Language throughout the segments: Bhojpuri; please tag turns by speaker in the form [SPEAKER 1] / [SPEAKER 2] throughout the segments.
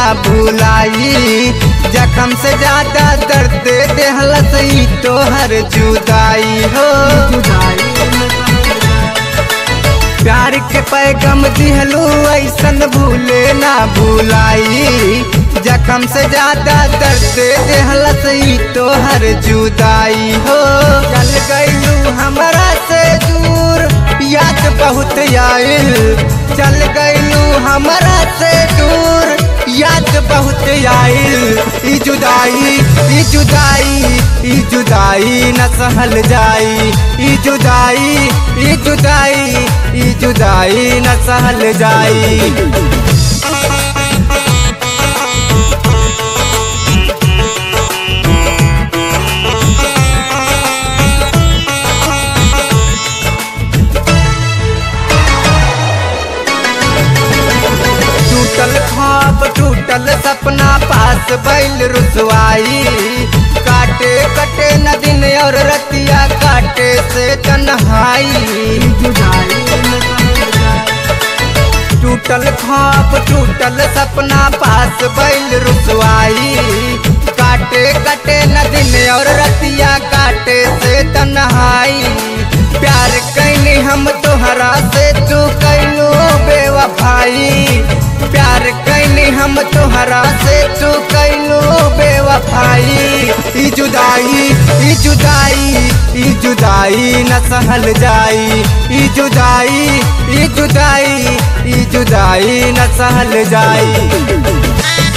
[SPEAKER 1] भूलाई जखम से ज्यादा दर्द देहलस ई तोहर जुदाई हो प्यार के पैगम दिहलू ऐसन भूले ना भूलाई जखम से ज्यादा दर्द देहलस ई तोहर जुदाई हो चल गईलू हमरा से दूर याद बहुत आयल चल गईलू हमरा से दूर याद बहुत आयल ई जुदाई ई जुदाई ई जुदाई न सहल जाई ई जुदाई ई जुदाई ई जुदाई न सहल जाई टूटल ख्वाब टूटल सपना पास बैल रुसवाई काटे कटे न दिन और रतिया काटे से तन्हाई टूटल ख्वाब टूटल सपना पास बैल रुसवाई काटे कटे न दिन और रतिया काटे से तन्हाई प्यार कैनी हम तोहरा से तू कैलू बेवफाई प्यार कैनी हम तोहरा से तू कैलू बेवफाई ई जुदाई ई जुदाई ई जुदाई न सहल जाई ई जुदाई ई जुदाई ई जुदाई न सहल जाई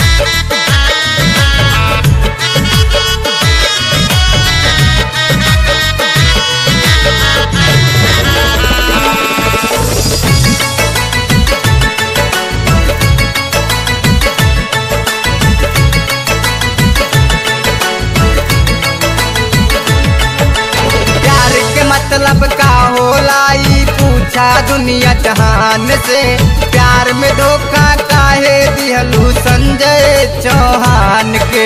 [SPEAKER 1] प्यार के मतलब का होला ई पूछा दुनिया जहान से प्यार में धोखा काहे दिहलू संजय चौहान के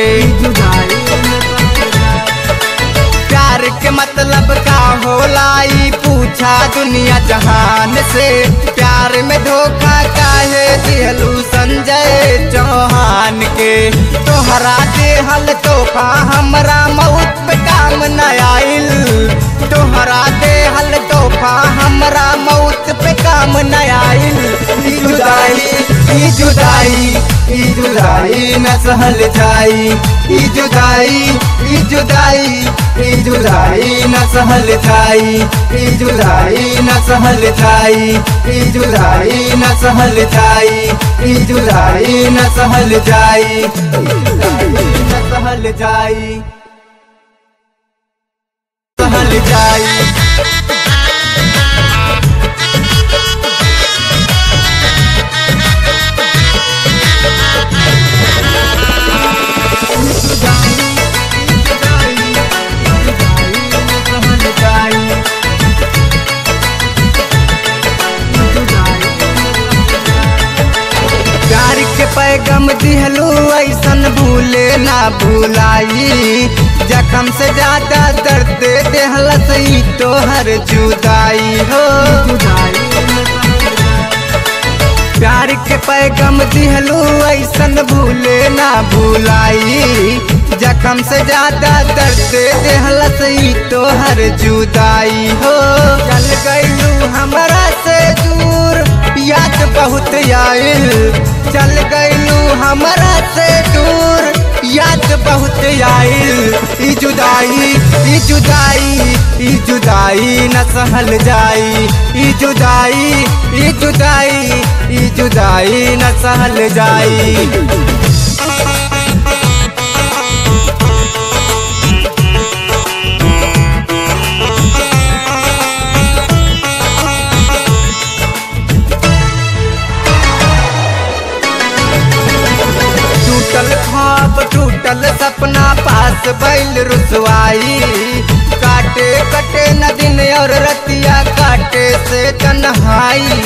[SPEAKER 1] प्यार के मतलब का होला ई पूछा दुनिया जहान से प्यार में धोखा काहे दिहलू संजय चौहान के तोहरा देहल तोहफा हमरा मौत पे काम न आइल तोहरा देहल तोहफा हमरा मौत पे काम न आइल ई जुदाई ई जुदाई ई जुदाई न सहल जाई ई जुदाई ई जुदाई ई जुदाई न सहल जाई ई जुदाई न सहल जाई ई जुदाई न सहल जाई ई जुदाई न सहल जाई ई जुदाई न सहल जाई सहल जाई प्यार के पैगम दिहलू ऐसन भूले ना भूलाई जखम से ज्यादा दर्द देहलस ई तोहर जुदाई हो प्यार के पैगम दिहलू ऐसन भूले ना भूलाई जखम से ज्यादा दर्द देहलस ई तोहर जुदाई हो चल गईलू हमरा से दूर याद बहुत आयल चल गईलू हमरा से दूर याद बहुत आयल ई जुदाई ई जुदाई ई जुदाई न सहल जाई ई जुदाई ई जुदाई ई जुदाई न सहल जाई टूटल ख्वाब टूटल सपना पास बैल रुसवाई काटे कटे न दिन और रतिया काटे से तन्हाई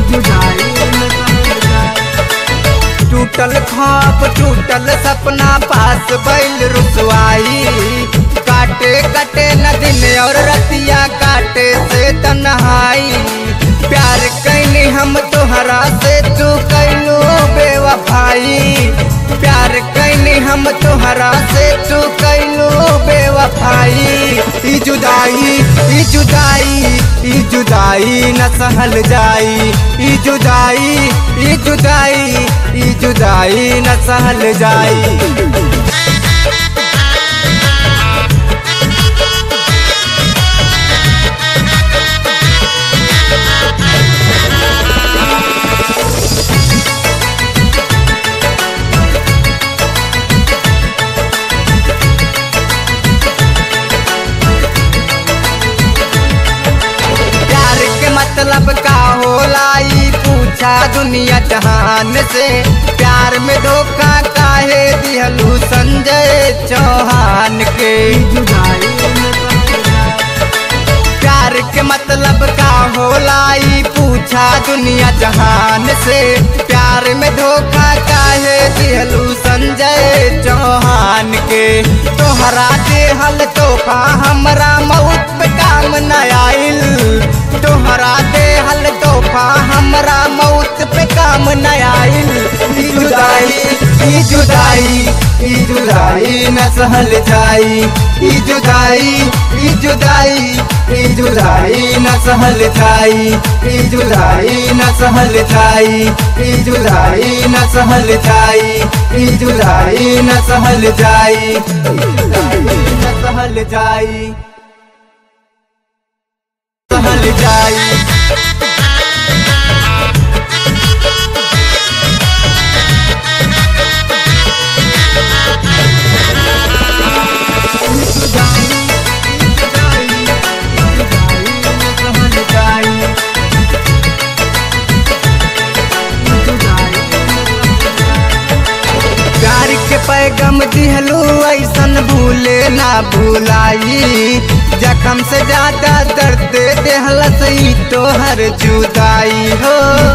[SPEAKER 1] टूटल ख्वाब टूटल सपना पास बैल रुसवाई काटे कटे न दिन और रतिया काटे से तन्हाई प्यार कई कैनी हम तोहरा से तू कैलू बेवफाई प्यार कैनी हम तोहरा से तू कैलू बेवफाई ई जुदाई ई जुदाई ई जुदाई न सहल जाई ई जुदाई ई जुदाई ई जुदाई न सहल जाई प्यार के मतलब का होला ई पूछा दुनिया जहान से प्यार में धोखा काहे दिहलू संजय चौहान के प्यार के मतलब का होला ई पूछा दुनिया जहान से प्यार में धोखा काहे दिहलू संजय चौहान के तोहरा देहल तोहफा हमरा मौत पे काम न आइल तोहरा देहल तोहफा हमरा मौत पे काम न आइल ई जुदाई ई जुदाई ई जुदाई न सहल जाई ई जुदाई ई जुदाई ई जुदाई न सहल जाई ई जुदाई न सहल जाई ई जुदाई न सहल जाई ई जुदाई न सहल जाई ई जुदाई न सहल जाई सहल जाई प्यार के पैगम दिहलू ऐसन भूले ना भूलाई जखम से ज्यादा दर्द देहलस ई तोहर जुदाई हो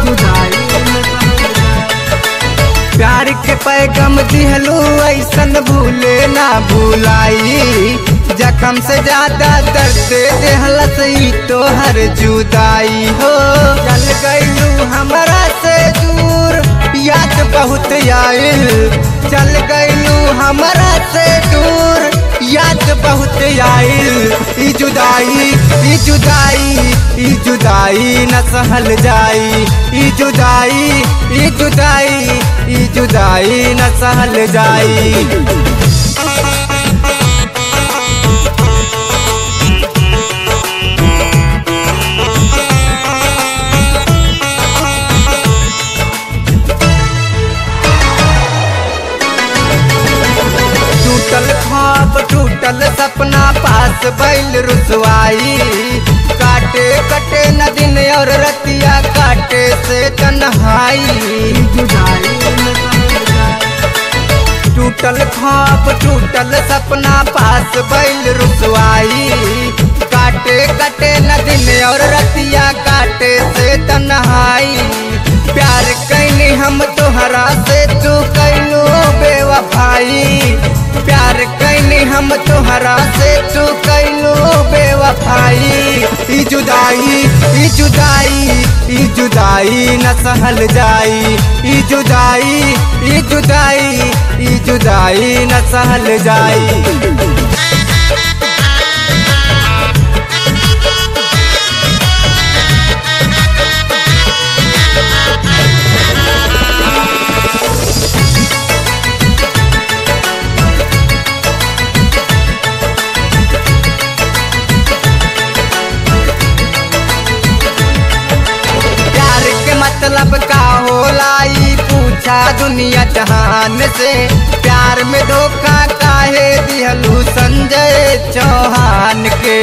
[SPEAKER 1] प्यार के पैगम दिहलू ऐसन भूले ना भूलाई जखम से ज्यादा दर्द देहलस ई तोहर जुदाई हो चल गईलू हमरा से दूर याद बहुत आइल चल गईलू हमरा से दूर याद बहुत आइल ई जुदाई ई जुदाई ई जुदाई न सहल जाई ई जुदाई ई जुदाई ई जुदाई न सहल जाई टूटल ख्वाब टूटल सपना पास बैल रुसवाई काटे कटे न दिन और रतिया काटे से तन्हाई टूटल ख्वाब टूटल सपना पास बैल रुसवाई काटे कटे न दिन और रतिया काटे से तन्हाई प्यार कैनी हम तोहरा से तू कैलू बेवफाई प्यार कैनी हम तोहरा से तू कैलू बेवफाई ई जुदाई ई जुदाई ई जुदाई न सहल जाई ई जुदाई ई जुदाई ई जुदाई न सहल जाई प्यार के मतलब का होला ई पूछा दुनिया जहान से प्यार में धोखा काहे दिहलू संजय चौहान के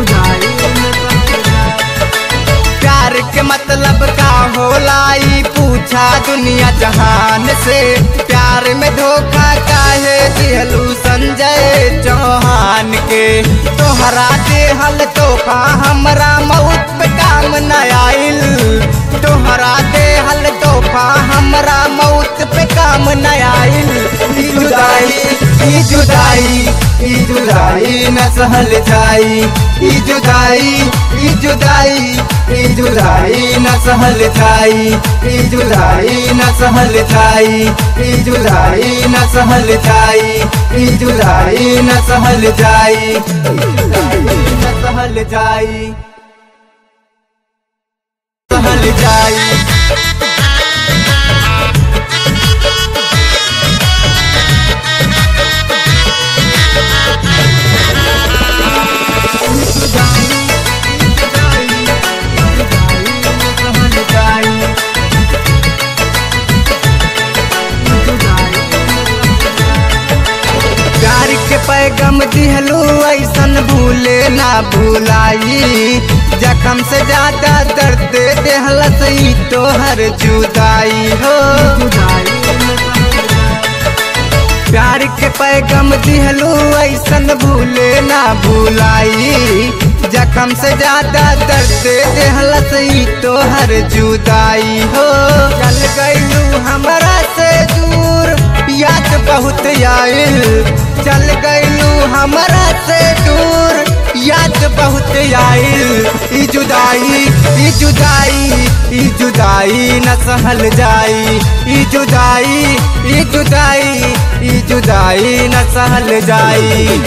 [SPEAKER 1] प्यार के मतलब का होला ई पूछा दुनिया जहान से प्यार में धोखा काहे दिहलू संजय चौहान के तोहरा देहल तोहफा हमरा मौत पे काम न आइल तोहरा देहल तो तोहफा हमरा मौत पे काम न आइल ई जुदाई ई जुदाई ई जुदाई न सहल जाई ई जुदाई ई जुदाई ई जुदाई न सहल जाई ई जुदाई न सहल जाई ई जुदाई न सहल जाई ई जुदाई न सहल जाई ई जुदाई न सहल जाई सहल जाई प्यार के पैगम दिहलू ऐसन भूले ना भूलाई जखम से ज्यादा दर्द देहलस ई तोहर जुदाई हो प्यार के पैगम दिहलू ऐसन भूले ना भूलाई जखम से ज्यादा दर्द देहलस ई तोहर जुदाई हो चल गईलू हमरा से दूर याद बहुत आइल चल गईलू हमरा से दूर याद बहुत आइल ई जुदाई ई जुदाई ई जुदाई न सहल जाई ई जुदाई ई जुदाई ई जुदाई न सहल जाई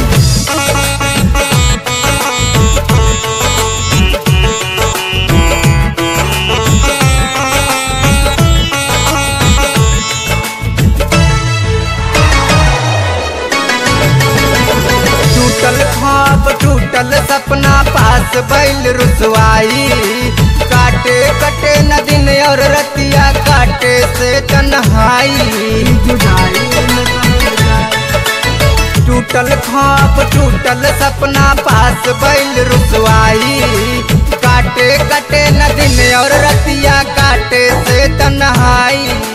[SPEAKER 1] टूटल ख्वाब टूटल सपना पास बैल रुसवाई काटे कटे न दिन और रतिया काटे से तन्हाई टूटल ख्वाब टूटल सपना पास बैल रुसवाई काटे कटे न दिन और रतिया काटे से तन्हाई